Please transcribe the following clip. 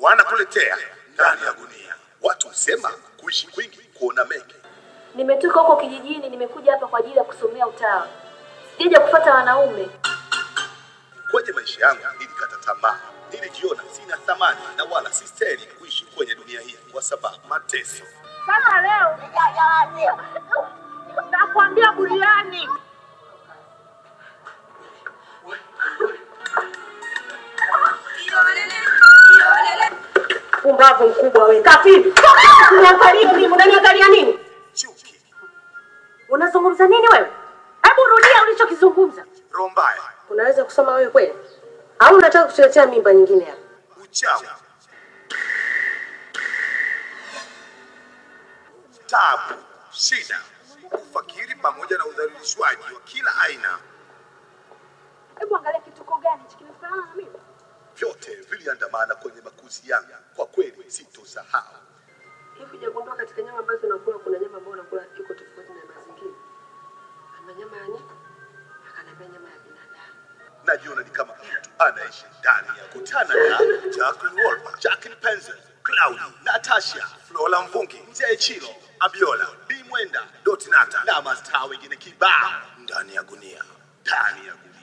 wanakuletea ndani ya gunia. Watu husema kuishi kwingi kuona mengi. Nimetoka huko kijijini, nimekuja hapa kwa ajili ya kusomea utawa. Sijaja kufuata wanaume. Kwenye maisha yangu nilikata tamaa, nilijiona sina thamani na wala sistahili kuishi kwenye dunia hii kwa sababu mateso. Sasa leo nakwambia buriani. Pumbavu mkubwa wewe. Kafiri. Unaangalia nini? Unaniangalia nini? Chuki, Unazungumza nini wewe? Hebu rudia ulichokizungumza. roho mbaya, Unaweza kusoma wewe kweli? Au unataka kutuletea mimba nyingine hapa? uchawi, tabu, shida, ufakiri pamoja na udhalilishwaji wa kila aina, Hebu angalia kituko gani hichi kimefanana na mimi. vyote viliandamana kwenye makuzi yangu. Kwa kweli sitosahau. Hivi hujagundua katika nyama ambazo unakula kuna nyama ambayo unakula iko tofauti na mazingira? Ama nyama ya nyika, akaniambia nyama ya binadamu. najiona ni kama mtu anaishi ndani ya kutana na Jacqueline Wolper, Jacqueline Penzel, Claudi, Natasha, Flora Mvungi, Mzee Chilo, Abiola, B Mwenda, Dotinata na mastaa wengine kibao ndani ya gunia, ndani ya gunia.